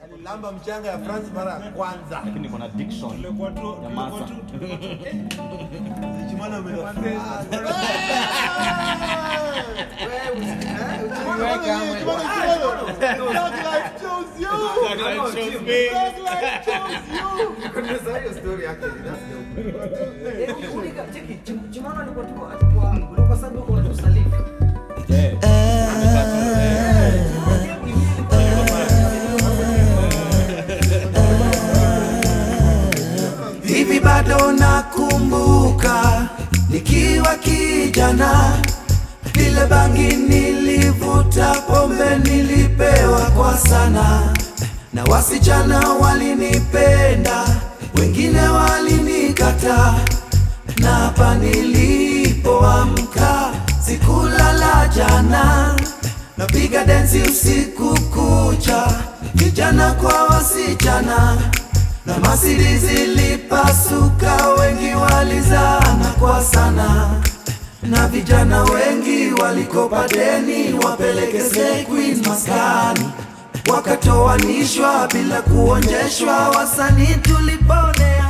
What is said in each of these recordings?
Alilamba mchanga ya France mara ya kwanza. lakini niko na diction Tulikuwa tu- ya tulikuwa masa. tu- Chimana umefaa. Eh, Hivi bado nakumbuka nikiwa kijana, vile bangi nilivuta, pombe nilipewa kwa sana, na wasichana walinipenda, wengine walinikataa, na hapa nilipoamka sikulala jana, napiga densi usiku kucha, vijana kwa wasichana na masiri zilipasuka, wengi walizana kwa sana, na vijana wengi walikopa deni wapeleke Slay Queen maskani, wakatoanishwa bila kuonjeshwa, wasanii tuliponea.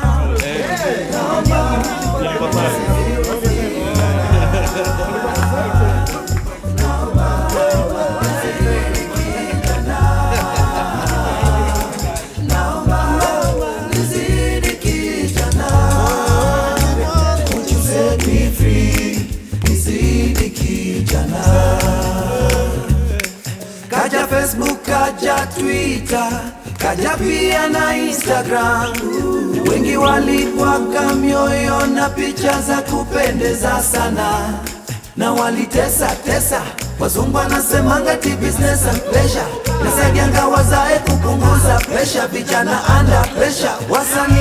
Nizidi kijana, won't you set me free? Nizidi kijana. Kaja Facebook, kaja Twitter, kaja pia na Instagram. Wengi walipwaka mioyo na picha za kupendeza sana, na walitesa tesa. Wazungu wanasemanga ti business and pleasure, nasaidianga wazae kupunguza pressure, vijana under pressure, wasanii